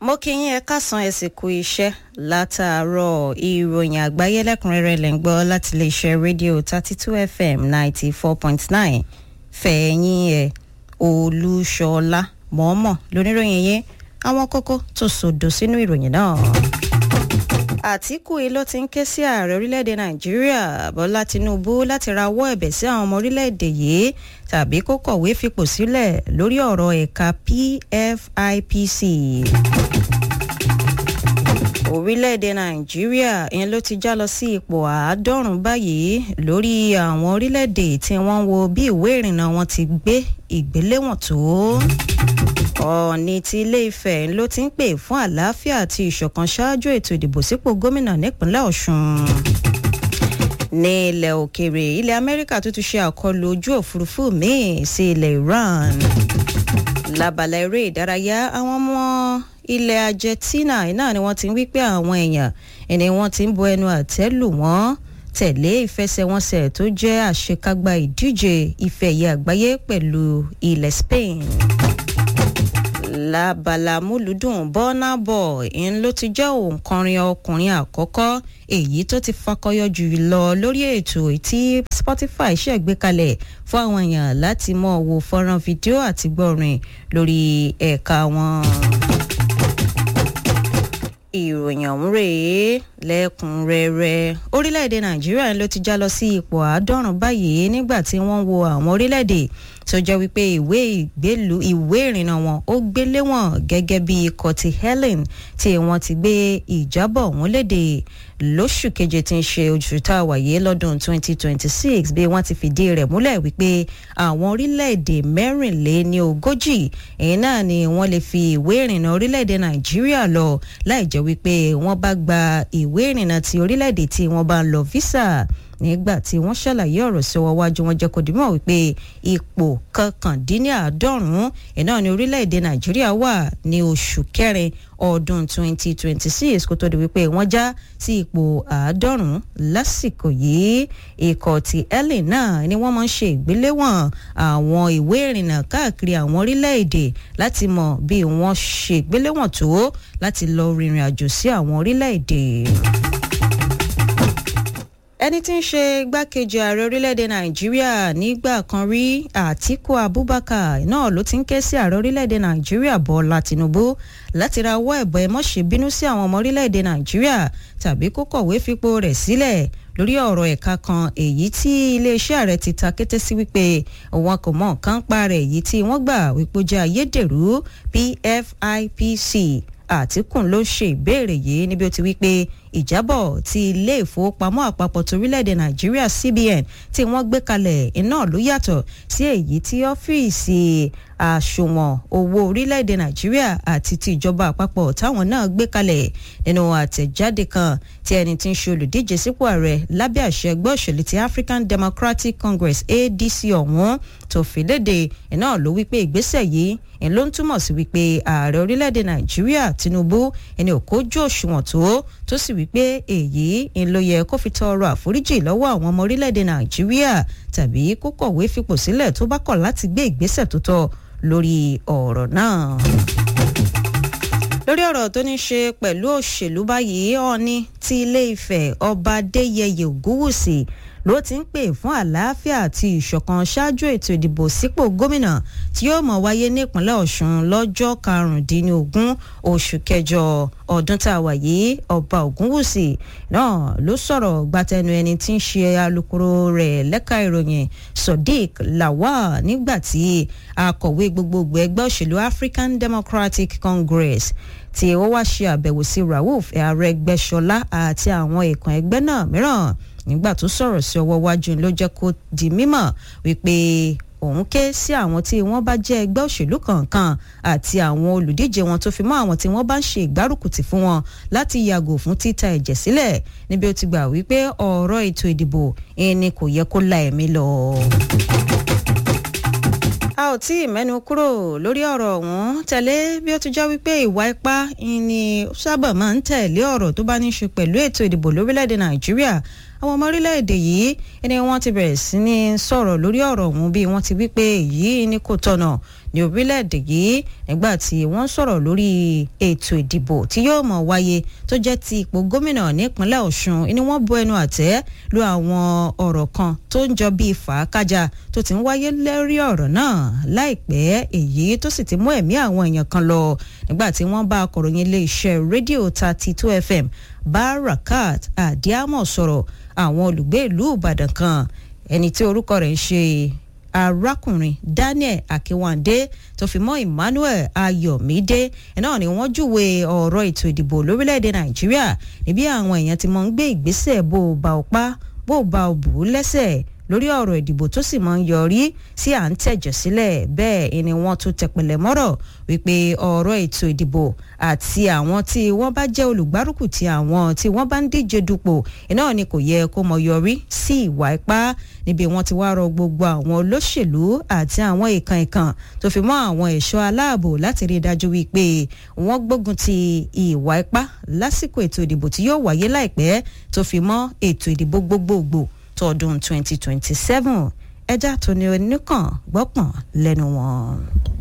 mo kí yín ẹ káàsán ẹ sì kú iṣẹ́ látàárọ̀ ìròyìn àgbáyé lẹ́kùnrẹ́rẹ́ lẹ́ ń gbọ́ láti iléeṣẹ́ rédíò thirty two fm ninety four point nine fẹ̀yìn ẹ̀ olúṣọlá mọ̀ọ́mọ̀ lóníròyìn yẹn àwọn kókó tó sòdò sínú ìròyìn náà. àtìkù yìí ló ti ń ké sí ààrẹ orílẹ̀-èdè nàìjíríà bọ́lá tinubu láti rawọ́ ẹ̀bẹ̀ sí àwọn ọmọ orílẹ̀-èdè yìí tàbí kó kọ̀wé fipò sílẹ̀ lórí ọ̀rọ̀ ẹ̀ka pfipc orílẹ̀-èdè nàìjíríà ìyẹn ló ti já lọ sí ipò àádọ́rùn-ún báyìí lórí àwọn orílẹ̀-èdè tí wọ́n ń wo bí ìwé ìrìnnà wọn ti gbé ìgbéléwọ̀n tó ọ̀ọ̀ni ti ilé ifẹ̀ ló ti ń pè fún àlàáfíà àti ìṣọ̀kan ṣáájú ètò ìdìbò sípò gómìnà nípínlẹ̀ ọ̀ṣun ní ilẹ̀ òkèèrè ilẹ̀ amẹ́ríkà tó ti ṣe àkọlù ojú òfurufú míì sí ilẹ̀ iran lábala eré ìdárayá àwọn ọmọ ilẹ̀ argentina náà ni wọ́n ti ń wí pé àwọn èèyàn ẹni wọ́n ti ń bo ẹnu àtẹ́ lù wọ́n tẹ̀lé ìfẹsẹ̀wọnsẹ̀ tó jẹ́ àṣekágbá ìdíje ife ẹ̀yẹ àgbáyé pẹ̀lú ilẹ̀ spain lábala múlùdùn burna boy ń ló ti jẹ́ òǹkọrin ọkùnrin àkọ́kọ́ èyí tó ti fakọyọ jù lọ lórí ètò tí spotify ṣẹ̀gbé kalẹ̀ fún àwọn èèyàn láti mọ̀ wo fọ́nrán fídíò àti gbọ́rin lórí ẹ̀ka wọn ìròyìn ọ̀hún rèé lẹ́kùnrẹ́rẹ́ orílẹ̀-èdè nàìjíríà ló ti já lọ sí ipò àádọ́rùn báyìí nígbà tí wọ́n wo àwọn orílẹ̀-èdè tó jẹ́ wípé ìwé ìgbélú ìwé ìrìnnà wọn ó gbélé wọn gẹ́gẹ́ bí ikọ̀ ti helen tí wọ́n ti gbé ìjábọ̀ wọn léde lóṣù keje tí ń ṣe oṣù tá a wáyé lọ́dún 2026 bí wọ́n ti fìdí rẹ̀ múlẹ̀ wípé àwọn orílẹ̀-èdè mẹ́rìnléní ogójì èyí náà ni wọ́n lè fi ìwé ìrìnnà orílẹ̀-èdè nàìjíríà lọ láì jẹ́ wípé wọ́n bá gba ìwé ìrìnnà ti orílẹ̀-èdè tí wọ́n bá ń lọ visa nígbà tí wọ́n ṣàlàyé ọ̀rọ̀ sí ọwọ́ wájú wọn jẹ́ kó dìímọ̀ wípé ipò kọkàndínláàádọ́rùn-ún iná ní orílẹ̀-èdè nàìjíríà wà ní oṣù kẹrin ọdún 2026 kó tó di wípé wọ́n já sí ipò àádọ́rùn-ún lásìkò yìí ikọ̀ ti ellen náà ni wọ́n máa ń ṣe ìgbéléwọ̀n àwọn ìwé ìrìnnà káàkiri àwọn orílẹ̀-èdè láti mọ̀ bí wọ́n ṣe ìgbéléwọ̀n tó láti lọ rìnrìn àjò sí àwọn orílẹ̀-èdè ẹni tí ń ṣe igbákejì ààrẹ orílẹ̀-èdè nàìjíríà nígbà kan rí àtiku abubakar náà ló ti ń ké sí ààrẹ orílẹ̀-èdè nàìjíríà bọ́lá tinubu láti ra ọwọ́ ẹ̀bọ̀ ẹ mọ́ṣẹ́ bínú sí àwọn ọmọ orílẹ̀-èdè nàìjíríà tàbí kó kọ̀wé fipò rẹ̀ sílẹ̀ lórí ọ̀rọ̀ ẹ̀ka kan èyí tí iléeṣẹ́ ààrẹ ti ta kété sí wípé wọn kò mọ nǹkan pa rẹ̀ èyí tí wọ́n gbà wípé ó jẹ́ ayédèrú pfipc àtìkùn ló ṣe ìbéèrè yìí níbi ó ti wí pé ìjábọ̀ ti ilé ìfowópamọ́ àpapọ̀ torílẹ̀-èdè nàìjíríà cbn tí wọ́n gbé kalẹ̀ iná ló yàtọ̀ sí èyí tí ọ́fíìsì àṣùwọ̀n owó orílẹ̀-èdè nàìjíríà àti ti ìjọba àpapọ̀ táwọn náà gbé kalẹ̀ nínú àtẹ̀jáde kan tí ẹni tí ń ṣe olùdíje sípò ààrẹ lábẹ́ àṣẹ ẹgbẹ́ òṣèlú ti african democratic congress adc ọ̀hún tó fi léde iná ló wípé ìgbésẹ̀ yìí ń ló ń túmọ̀ sí wípé ààrẹ orílẹ̀-èdè nàìjíríà tinubu ẹni ò kójú òṣùwọ̀n tó tó sì wípé èyí ń ló yẹ kó fi tọrọ àforíjì lọ́wọ́ àwọn ọmọ orílẹ̀-èdè nàìjíríà tàbí kó kọ̀wé fipò sílẹ̀ tó bá kọ̀ láti gbé ìgbésẹ̀ tó tọ́ lórí ọ̀rọ̀ náà lórí ọ̀rọ̀ tó ní ṣe pẹ̀lú òṣèlú báyìí ọ̀ọ́ni ti ilé ifẹ̀ ọba adéyẹyẹ ògúwùsì ló ti ń pè fún àlàáfíà àti ìṣọ̀kan ṣáájú ètò ìdìbò sípò gómìnà tí yóò mọ̀ wáyé nípínlẹ̀ ọ̀ṣun lọ́jọ́ karùndínlógún oṣù kẹjọ ọdún tá a wà yìí ọba ògúnwùsì náà ló sọ̀rọ̀ gbatẹnu ẹni tí ń ṣe alukoro rẹ̀ lẹ́ka ìròyìn sodiq lawal nígbà tí akọ̀wé gbogbogbò ẹgbẹ́ òṣèlú african democratic congress tí ó wá ṣe àbẹ̀wò sí rauf arẹgbẹ́sọlá àti àwọn ìkan ẹgbẹ́ náà mìíràn nígbà tó sọ̀rọ̀ sí ọwọ́ wájú ló jẹ́ kó di mímọ̀ wípé òun ké sí àwọn tí wọ́n bá jẹ́ ẹgbẹ́ òṣèlú kọ̀ọ̀kan àti àwọn olùdíje wọn tó fi mọ́ àwọn tí wọ́n bá ń ṣe ìgbárùkùtì fún wọn láti yàgò fún títa ẹ̀jẹ̀ sílẹ̀ níbi ó ti gbà wípé ọ̀rọ̀ ètò ìdìbò ẹni kò yẹ kó la ẹ̀mí lọ a ò tí ì mẹ́nu kúrò lórí ọ̀rọ̀ ọ̀hún tẹ̀lé bí ó ti já wípé ìwà ipá ni sábà máa ń tẹ̀lé ọ̀rọ̀ tó bá ní í ṣe pẹ̀lú ètò ìdìbò lórílẹ̀‐èdè nàìjíríà àwọn ọmọ orílẹ̀-èdè yìí ẹni wọ́n ti bẹ̀rẹ̀ sí ní sọ̀rọ̀ lórí ọ̀rọ̀ ọ̀hún bí wọ́n ti wí pé èyí ni kò tọ̀nà ní orílẹ̀-èdè yìí nígbà tí wọ́n sọ̀rọ̀ lórí ètò ìdìbò tí yóò mọ̀ wáyé tó jẹ́ ti ipò gómìnà nípínlẹ̀ ọ̀ṣun ni wọ́n bu ẹnu àtẹ́ lu àwọn ọ̀rọ̀ kan tó ń jọ bíi fàákájà tó ti ń wáyé lórí ọ̀rọ̀ náà láìpẹ́ èyí tó sì ti mú ẹ̀mí àwọn èèyàn kan lọ nígbà tí wọ́n bá akọ̀ròyìn iléeṣẹ́ rédíò thirty two fm barakat adiamo sọ̀rọ̀ àwọn olùgbé ìlú ìbàdàn kan ẹni tí orúkọ rẹ̀ ń ṣe arákùnrin daniel akínwándé tó fi mọ́ emmanuel ayọ̀mídé náà ni wọ́n júwe ọ̀rọ̀ ètò ìdìbò lórílẹ̀‐èdè nàìjíríà níbi àwọn èèyàn ti mọ̀ ń gbé ìgbésẹ̀ bó o bá o pa bó o bá o bù ú lẹ́sẹ̀ lórí ọ̀rọ̀ ìdìbò tó sì máa ń yọrí sí à ń tẹ̀jẹ̀ sílẹ̀ bẹ́ẹ̀ ni wọ́n tún tẹpẹlẹ mọ́rọ̀ wípé ọ̀rọ̀ ètò ìdìbò àti àwọn tí wọ́n bá jẹ́ olùgbárùkù ti àwọn tí wọ́n bá ń díje dupò iná ni kò yẹ kó mọ yọrí sí ìwà ipá níbi wọ́n ti wá rọ gbogbo àwọn olóṣèlú àti àwọn ìkan ìkan tó fi mọ́ àwọn ẹ̀ṣọ́ aláàbò láti rí i dájú wípé wọ́n gbógun ti ìwà ipá lásìkò ètò ìdìbò tí yóò wáyé láìpẹ́ tó fi mọ́ ètò ìdìbò gbogbogbò tọdún 2027 ẹja tó ní oníkàn gbọ́pọ̀n lẹ́nu wọn.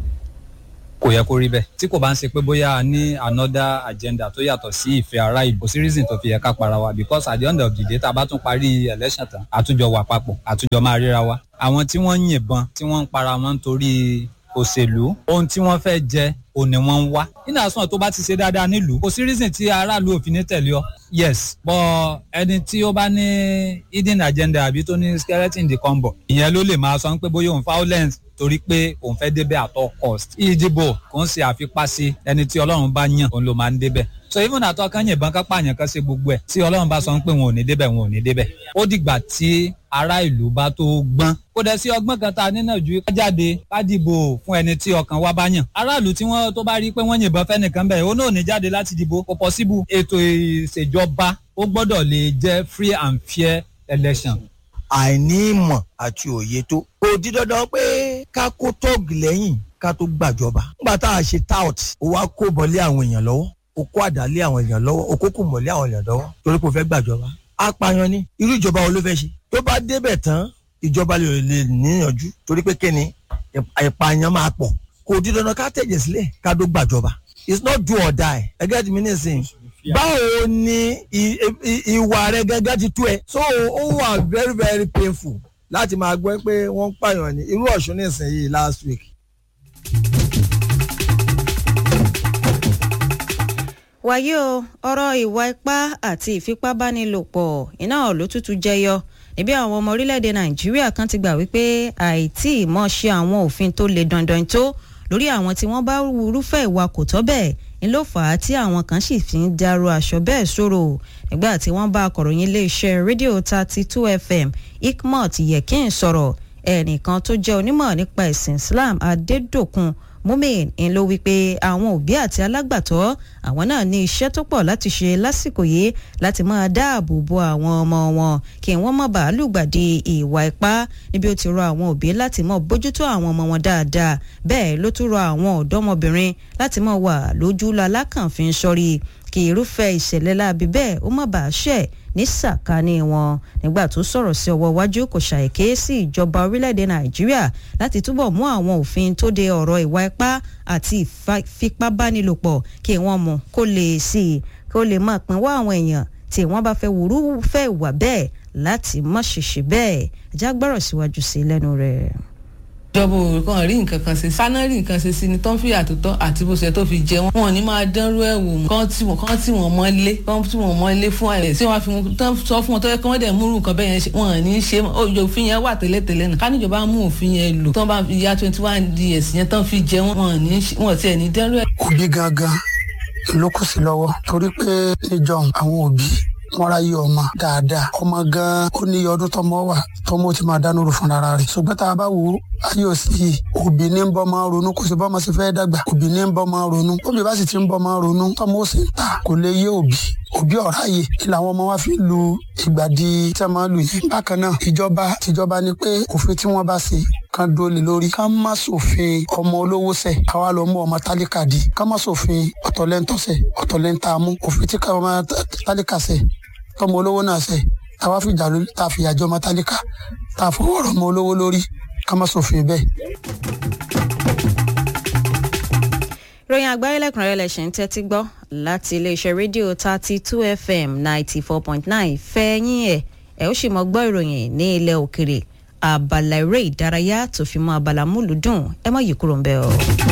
kò yẹ kó rí bẹ́ẹ̀ tí kò bá ń ṣe pé bóyá a ní another agenda tó yàtọ̀ sí ìfẹ́ ara ìbò sí reason tó fi yẹ ká para wa because at the end of the day tá a bá tún parí election tán àtúnjọ wà papọ̀ àtúnjọ máa ríra wa àwọn tí wọ́n ń yìnbọn tí wọ́n ń para wọn nítorí òṣèlú ohun tí wọ́n fẹ́ jẹ òní wọ́n ń wá nínú àsùnwọ̀n tó bá ti ṣe dáadáa nílùú kò sí reason tí aráàlú òfin ní tẹ̀lé ọ yes but ẹni tí ó bá ní hidden agenda àbí tó ní skeleton in the combo ìyẹn ló lè máa sọ pé bóyá òun violence torí pé òun fẹ́ débẹ̀ at all cost ìdìbò kò ń ṣe àfipásí ẹni tí ọlọ́run bá yàn òun ló máa ń débẹ̀ so even àtọ́ kan yìnbọn ká pààyàn kan ṣe gbogbo ẹ̀ tí ọlọ́run bá sọ pé wọn ò ní débẹ̀ wọn ò ní débẹ̀ ó dìgbà tí ará ìlú bá tó gbọ́n kó dẹ̀ sí ọgbọ́n kan tá a nínà ju ká jáde ká dìbò fún ẹni tí ọkàn wa bá yàn aráàlú tí wọ́n tó bá rí pé wọ́n yìnbọn fẹ́nìkan bẹ́ẹ̀ ó náà ní jáde láti dìbò kò possible ètò ìṣèjọba ó gbọ́dọ̀ lè jẹ́ free and fair election àìní ìmọ̀ àti òye tó. kò di dandan pé ká kó tóògì lẹ́yìn ká tó gbàjọba. nígbà tá a ṣe tout ó wá kó bọ́lé àwọn èèyàn lọ́wọ́ ó kó àdálé àwọn èèyàn lọ́wọ́ ó kó kò mọ̀lé àwọn èèyàn lọ́wọ́ torí kò fẹ́ gbàjọba. apààyàn ni irú ìjọba wo ló fẹ́ ṣe. tó bá débẹ̀ tán ìjọba lè lè níyànjú torí pé kíni ìpààyàn máa pọ̀. kò di dandan ká tẹ̀jẹ̀ sílẹ̀ ká tó gbàjọba. it's not do or die ẹgẹ́ ti mi ní ìsìn báwo ni ìwà rẹ gẹ́gẹ́ ti tó ẹ so ó wà very very painful láti máa gbọ́ pé wọ́n ń pààyàn ní irú ọ̀ṣun nísìnyí last week. wàyí o ọ̀rọ̀ ìwà ipá àti ìfipábánilòpọ̀ iná ló tútù jẹyọ níbi àwọn ọmọ orílẹ̀-èdè nàìjíríà kan ti gbà wípé àìtí ìmọ̀ ṣe àwọn òfin tó le dandan tó lórí àwọn tí wọ́n bá rúfẹ́ ìwà kò tọ́ bẹ́ẹ̀ ń ló fà á tí àwọn kan sì fi ń dárò aṣọ bẹ́ẹ̀ sọ̀rọ̀ nígbà tí wọ́n bá akọ̀ròyìn iléeṣẹ́ rédíò thirty two fm ikmot yekin sọ̀rọ̀ ẹnìkan tó jẹ́ onímọ̀ nípa ẹ̀sìn islam adédòkun mumin ń ló wípé àwọn òbí àti alágbàtọ́ àwọn náà ní iṣẹ́ tó pọ̀ láti ṣe lásìkò yìí láti máa dáàbò bo àwọn ọmọ wọn kí wọ́n má bàa lùgbàdì ìwà ipá níbi ó ti rọ àwọn òbí láti mọ bójútó àwọn ọmọ wọn dáadáa bẹ́ẹ̀ ló tún rọ àwọn ọ̀dọ́mọbìnrin láti mọ wà lójú lalákànfin sọ́rí kí irúfẹ́ ìṣẹ̀lẹ̀ láabi bẹ́ẹ̀ ó má bàa ṣẹ̀ ní sàkání wọn nígbà tó sọ̀rọ̀ sí ọwọ́ iwájú kò ṣàìké sí ìjọba orílẹ̀-èdè nàìjíríà láti túbọ̀ mú àwọn òfin tó de ọ̀rọ̀ ìwà ipá àti ìfipábánilòpọ̀ kí wọ́n mú kó lè sí i kó lè máa pinwọ́ àwọn èèyàn tí wọ́n bá fẹ́ wúrú fẹ́ wà bẹ́ẹ̀ láti má ṣèṣe bẹ́ẹ̀ ajá gbọ́rọ̀ síwájú sí lẹ́nu rẹ̀ ìjọba òwe kan rí nǹkan kan ṣe sáná rí nǹkan ṣe sí ni tó ń fi àtúntọ́ àti bó ṣe tó fi jẹ wọn wọn ní máa dánrú ẹ̀ wò mọ́ kán tí wọn kán tí wọn mọ́ lé kán tí wọn mọ́ lé fún ẹ̀ tí wọ́n fi tán sọ fún wọn tó yẹ kí wọ́n dẹ̀ múrù nǹkan bẹ́ẹ̀ yẹn ṣe wọn ní í ṣe òfin yẹn wà tẹ́lẹ̀tẹ́lẹ̀ náà ká níjọba mú òfin yẹn lò tán bá ya twenty one years yẹn tán fi jẹ wọn ní wọn tiẹ̀ ní dánrú ẹ̀. òbí gangan ló kù sí lọ́wọ́ torí pé níjọ àwọn òbí wọn ráyè ọmọ dáadáa ọmọ gan ó ní iye ọdún tọmọ wà tọmọ ti máa dánú fún ara rẹ̀ ṣùgbọ́n tá a bá wò ó ayé òsì òbí ní ń bọ́ máa ronú kò sí bọ́mọ sí fẹ́ dàgbà òbí ní ń bọ́ máa ronú òbí bá sì ti ń bọ́ máa ronú tọmọ ó sì ń ta kò lè yé òbí òbí ọ̀rá yìí kí làwọn ọmọ wa fi lu ìgbà di tí a máa lù yìí bákan náà ìjọba tìjọba ni pé òfin tí wọ́n bá ṣe kan dóòlì lórí ká má ṣòfin ọmọ olówó ṣe káwa lọ mú ọmọ tálíkà di ká má ṣòfin ọ̀tọ̀lẹ́ntọ́sẹ̀ ọ̀tọ̀lẹ́ntàmú òfin tí ká ọmọ tálíkà ṣe tọmọ olówó náà ṣe táwa fìjà lórí tá a fìyà jọ ọmọ tálíkà tá a fọwọ́ rọ̀ ọmọ olówó lórí ká má ṣòfin bẹ́ẹ̀. ròyìn àgbáyé lẹ́kùnrẹ́rẹ́ lẹ̀ ṣe ń tẹ́tí gbọ́ láti iléeṣẹ́ rédíò thirty two fm ninety four point nine fẹ́yìn ẹ̀ ẹ̀ ó sì mọ gbọ́ ìròyìn ní ilẹ̀ òkèrè abala eré ìdárayá tó fi mọ́ abala múlùdùn ẹ mọ̀ yìí kúrò ń bẹ̀ ọ́.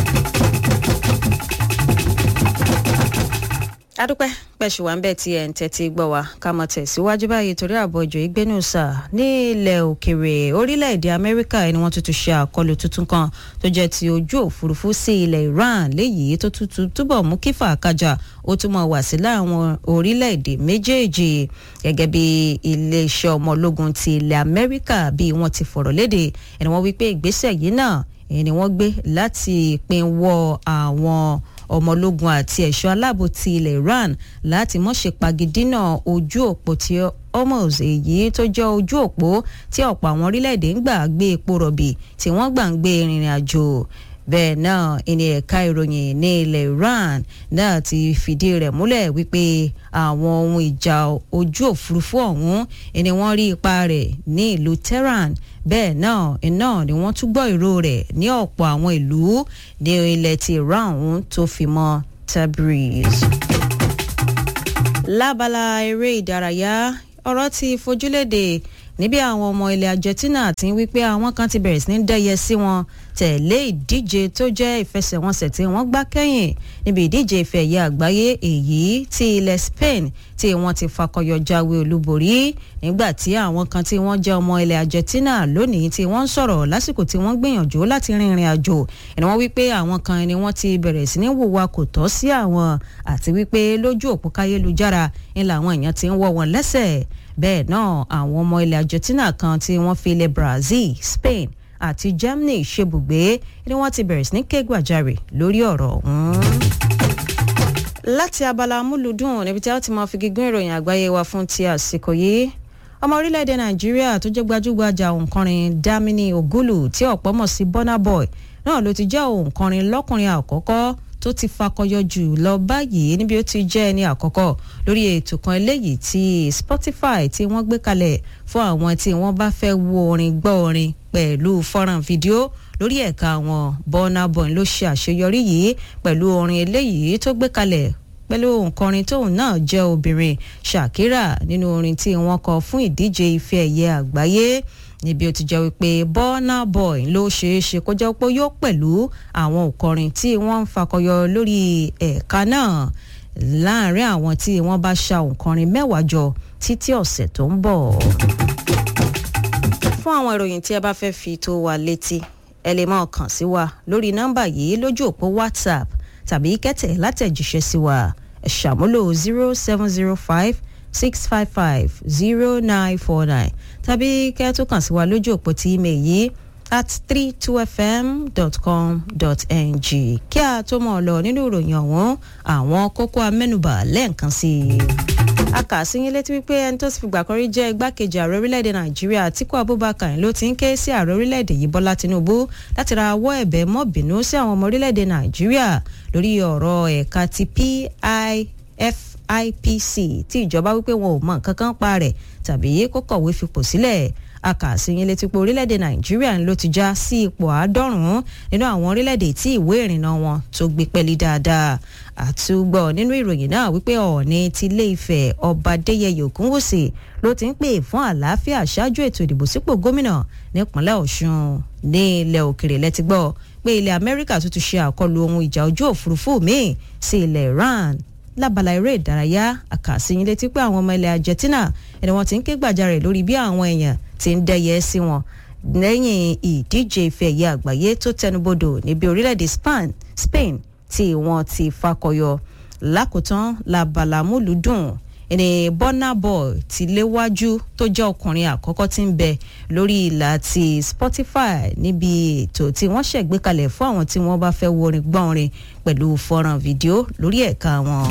adúpẹ́ pẹ̀sù wa ń bẹ̀ tí ẹ̀ ń tẹ́tí gbọ́ wa ká mọ̀ tẹ̀síwájú báyìí torí ààbọ̀ ìjọ ìgbénùsà ní ilẹ̀ òkèrè orílẹ̀-èdè amẹ́ríkà ni wọ́n tuntun ṣe àkọlù tuntun kan tó jẹ́ ti ojú òfurufú sí ilẹ̀ iran léyìí tó tuntun túbọ̀ mú kí fàákàjà ó túmọ̀ wà sí láwọn orílẹ̀-èdè méjèèjì gẹ́gẹ́ bí iléeṣẹ́ ọmọ ológun ti ilẹ̀ amẹ́ríkà bí wọ́n ti fọ̀rọ̀ léde ẹni wọ́n wí pé ìgbésẹ̀ yìí náà ni wọ́n gbé láti pinwọ́ àwọn ọmọ ológun àti ẹ̀ṣọ́ aláàbò ti ilẹ̀ iran láti mọ̀ṣe pagidínà ojú òpó tí hormuz èyí tó jẹ́ ojú òpó tí ọ̀pọ̀ àwọn orílẹ̀-èdè ń gbà gbé epo rọ̀bì tí wọ́n gbà ń gbé ìrìn àjò bẹ́ẹ̀ náà ìní ẹ̀ka ìròyìn ní ilẹ̀ iran náà ti fìdí rẹ̀ múlẹ̀ wípé àwọn ohun ìjà ojú òfurufú ọ̀hún ni wọ́n rí ipa rẹ̀ ní ìlú tehran bẹ́ẹ̀ náà iná ni wọ́n tún gbọ́ ìró rẹ̀ ní ọ̀pọ̀ àwọn ìlú ní ilẹ̀ ti iran ọ̀hún tó fi mọ́ tabriz. lábala eré ìdárayá ọ̀rọ̀ ti fojúlédè níbi àwọn ọmọ ilẹ̀ argentina ti ń wí pé àwọn kan ti bẹ̀rẹ̀ sí ní dẹ́yẹ sí wọn tẹ̀lé ìdíje tó jẹ́ ìfẹsẹ̀wọnsẹ̀ tí wọ́n gbá kẹ́yìn níbi ìdíje ìfẹ́ ẹ̀yẹ àgbáyé èyí tí ilẹ̀ spain tí wọ́n ti fakọyọ jáwé olúborí nígbà tí àwọn kan tí wọ́n jẹ́ ọmọ ilẹ̀ argentina lónìí tí wọ́n ń sọ̀rọ̀ lásìkò tí wọ́n gbìyànjú láti rin ìrìn àjò ni wọ́n wí pé àwọn kan ni wọ́n ti bẹ̀rẹ̀ sí ní wùwà kò tọ́ sí àwọn àti wípé lójú òpó káyélujára ni làwọn èèyàn ti ń wọ́ wọn lẹ́sẹ̀ bẹ́ẹ̀ náà àwọn ọmọ ilẹ̀ argentina kan tí wọ́n fi ilẹ̀ brazil spain àti germany ṣebùgbé ni wọ́n ti bẹ̀rẹ̀ sí ní ké gbàjarè lórí ọ̀rọ̀ ọ̀hún. láti abala amúlùdùn níbi tí a ti máa fi gígùn ìròyìn àgbáyé wa fún ti àsìkò yìí ọmọ orílẹ̀-èdè nàìjíríà tó jẹ́ gbajúgbajà òǹkọrin damini ogulu tí ọ̀pọ̀ mọ̀ sí burna boy náà ló ti jẹ́ òǹkọrin lọ́kùnrin àkọ́kọ́ tó ti fakọyọ jù lọ báyìí níbi ó ti jẹ́ ẹni àkọ́kọ́ lórí ètò kan eléyìí tí spotify tí wọ́n gbé kalẹ̀ fún àwọn tí wọ́n bá fẹ́ wo orin gbọ́ orin pẹ̀lú fọ́nrán fídíò lórí ẹ̀ka wọn burna boy ló ṣe àṣeyọrí yìí pẹ̀lú orin eléyìí tó gbé kalẹ̀ pẹ̀lú òǹkọrin tóun náà jẹ́ obìnrin shakira nínú orin tí wọ́n kọ fún ìdíje ife ẹ̀yẹ àgbáyé níbi ó ti jẹ́ wípé burna boy ló ṣeé ṣe kó jẹ́ pé yóò pẹ̀lú àwọn òǹkọrin tí wọ́n ń fakọyọ lórí ẹ̀ka náà láàrin àwọn tí wọ́n bá ṣa òǹkọrin mẹ́wàá jọ títí ọ̀sẹ̀ tó ń bọ̀. fún àwọn ìròyìn tí ẹ bá fẹ́ fi tó wa létí ẹ lè máa kàn sí wa lórí nọ́mbà yìí lójú òpó whatsapp tàbí kẹ́tẹ̀ látẹ̀jíṣẹ́ sí wa ẹ ṣàmúlò zero seven zero five six five five zero nine four nine tàbí kẹ́ tó kàn sí wa lójú òpó tí email yìí at three two fm dot com dot ng kí a tó mọ̀ ọ́ lọ nínú ìròyìn ọ̀hún àwọn kókó amẹ́nubà lẹ́ẹ̀kan sí i. a kà sí yín létí wípé ẹni tó ti fìgbà kan rí jẹ́ igbákejì ààrẹ orílẹ̀-èdè nàìjíríà àtíkù abubakar ló ti ń ké sí ààrẹ orílẹ̀-èdè yìí bọ́lá tinubu láti ra awọ́ ẹ̀bẹ̀ mọ́ bínú sí àwọn ọmọ orílẹ̀-èdè nàìjíríà lórí ọ̀rọ̀ ẹ̀ka ti pif IPC tí ìjọba wípé wọn ò mọ nǹkan kan pa rẹ̀ tàbí kó kọ̀wé fipò sílẹ̀ akàṣeyìn létí pé orílẹ̀-èdè nàìjíríà ló ti já sí ipò àádọ́rùn-ún nínú àwọn orílẹ̀-èdè tí ìwé ìrìnnà wọn tó gbé pẹ́lí dáadáa àtúgbọ̀ nínú ìròyìn náà wípé ọ̀ọ́ni ti ilé ifẹ̀ ọba adéyẹyẹ ògúnwùsì ló ti ń pè fún àlàáfíà ṣáájú ètò ìdìbò sípò gómìnà nípínlẹ̀ ọ̀ṣun ní ilẹ̀ òkèrè lẹ́tí gbọ́ pé ilẹ̀ amẹ́ríkà tó ti ṣe àkọlù ohun ìjà ojú òfurufú míì sí ilẹ̀ iran lábala eré ìdárayá àkàsíyìn létí pé àwọn ọmọ ilẹ̀ argentina ẹni wọn ti ń ké gbàjarè lórí bí àwọn èèyàn ti ń dẹyẹ sí wọn lẹ́yìn ìdíje ife ẹ̀yẹ àgbáyé tó tẹnubodò níbi orílẹ̀-èdè spain tí wọ́n ti fakọyọ lákòótán labala múlùdùn ẹni burna boy ti léwájú tó jẹ́ ọkùnrin àkọ́kọ́ tí ń bẹ lórí ìlà ti spotify níbi ètò tí wọ́n ṣẹ̀gbékalẹ̀ fún àwọn tí wọ́n bá fẹ́ wo orin gbọ́n orin pẹ̀lú fọ́nrán fídíò lórí ẹ̀ka wọn.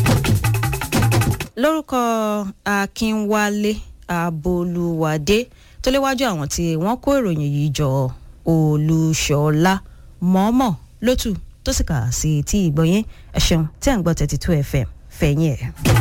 lórúkọ akínwálé abolúwadé tó léwájú àwọn tí wọ́n kó ìròyìn yìí jọ olùṣọ́lá mọ́mọ́ lótú tó sì kà sí tí ìgbọ̀nyẹn ẹ̀ṣẹ̀un tí à ń gbọ́ thirty two fm fẹ̀yìn ẹ̀.